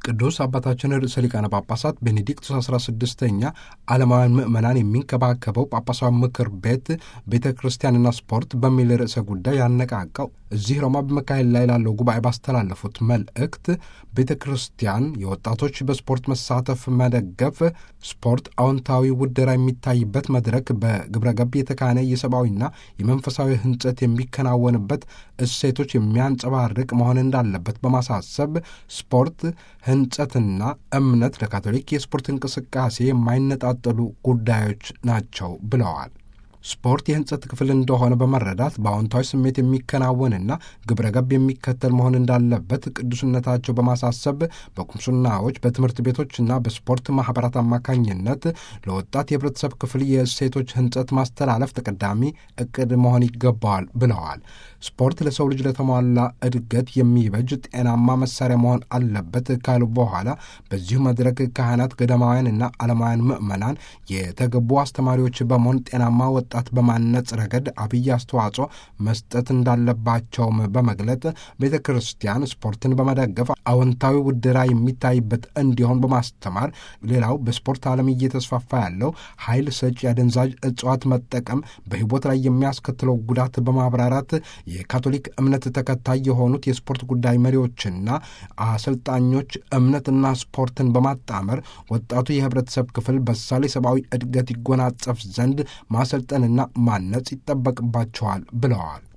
ቅዱስ አባታችን ርዕሰ ሊቃነ ጳጳሳት ቤኔዲክቱስ 16ኛ ዓለማውያን ምዕመናን የሚንከባከበው ጳጳሳዊ ምክር ቤት ቤተ ክርስቲያንና ስፖርት በሚል ርዕሰ ጉዳይ ያነቃቃው እዚህ ሮማ በመካሄድ ላይ ላለው ጉባኤ ባስተላለፉት መልእክት ቤተ ክርስቲያን የወጣቶች በስፖርት መሳተፍ መደገፍ፣ ስፖርት አዎንታዊ ውደራ የሚታይበት መድረክ፣ በግብረ ገብ የተካነ የሰብአዊና የመንፈሳዊ ሕንጸት የሚከናወንበት እሴቶች የሚያንጸባርቅ መሆን እንዳለበት በማሳሰብ ስፖርት ሕንጸትና እምነት ለካቶሊክ የስፖርት እንቅስቃሴ የማይነጣጠሉ ጉዳዮች ናቸው ብለዋል። ስፖርት የሕንጸት ክፍል እንደሆነ በመረዳት በአዎንታዊ ስሜት የሚከናወንና ግብረ ገብ የሚከተል መሆን እንዳለበት ቅዱስነታቸው በማሳሰብ በቁምስናዎች በትምህርት ቤቶችና በስፖርት ማኅበራት አማካኝነት ለወጣት የህብረተሰብ ክፍል የእሴቶች ሕንጸት ማስተላለፍ ተቀዳሚ እቅድ መሆን ይገባዋል ብለዋል። ስፖርት ለሰው ልጅ ለተሟላ እድገት የሚበጅ ጤናማ መሳሪያ መሆን አለበት ካሉ በኋላ በዚሁ መድረክ ካህናት፣ ገዳማውያንና ዓለማውያን ምዕመናን የተገቡ አስተማሪዎች በመሆን ጤናማ ወጣት በማነጽ ረገድ አብይ አስተዋጽኦ መስጠት እንዳለባቸውም በመግለጥ ቤተ ክርስቲያን ስፖርትን በመደገፍ አዎንታዊ ውድራ የሚታይበት እንዲሆን በማስተማር ሌላው በስፖርት ዓለም እየተስፋፋ ያለው ኃይል ሰጪ አደንዛዥ እጽዋት መጠቀም በሕይወት ላይ የሚያስከትለው ጉዳት በማብራራት የካቶሊክ እምነት ተከታይ የሆኑት የስፖርት ጉዳይ መሪዎችና አሰልጣኞች እምነትና ስፖርትን በማጣመር ወጣቱ የህብረተሰብ ክፍል በሳሌ ሰብአዊ እድገት ይጎናጸፍ ዘንድ ማሰልጠንና ማነጽ ይጠበቅባቸዋል ብለዋል።